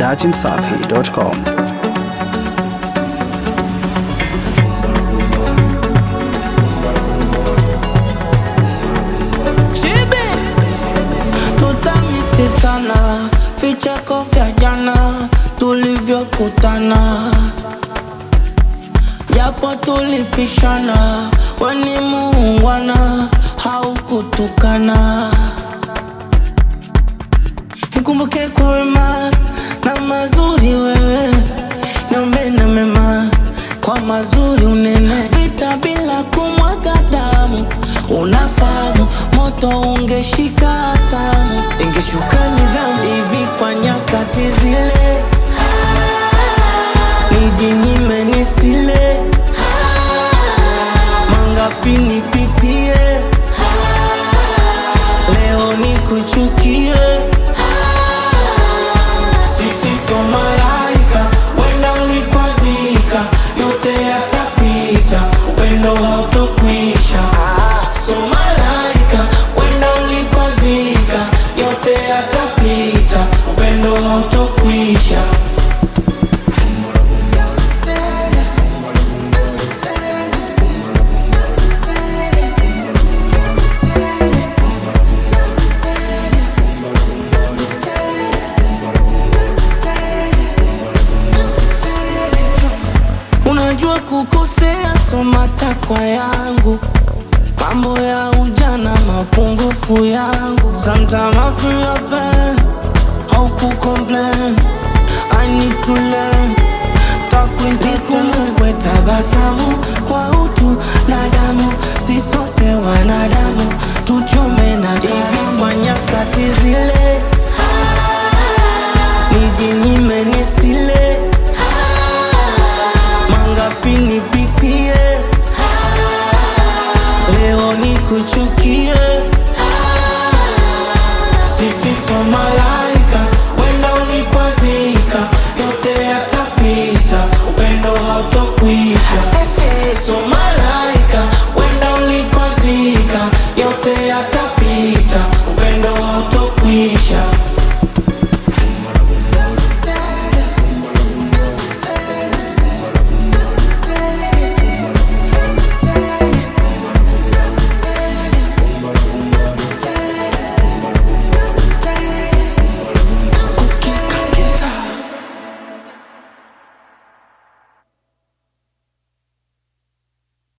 dachimsafi.com. tutamisi sana vicheko vya jana tulivyokutana, japo tulipishana, weni muungwana haukutukana. Nikumbuke kwa wema na mazuri wewe, niombe na mema kwa mazuri unene, vita bila kumwaga damu, unafahamu moto ungeshika hatamu, ingeshuka nidhamu hivi kwa nyakati zile, nijinyime nisile, mangapi nipitie, leo nikuchukie sisi so malaika, wenda ulikwazika, yote yatapita, upendo hautokwisha. So malaika, wenda ulikwazika, yote yatapita, upendo hautokwisha. Unajua kukosea, so matakwa yangu, mambo ya ujana, mapungufu yangu. Sometimes I feel your pain, how ku complain. I need to learn, takwintikumbukwe tabasamu kwa utu na damu, si sote wanadamu, tuchome na hivi kwa nyakati zile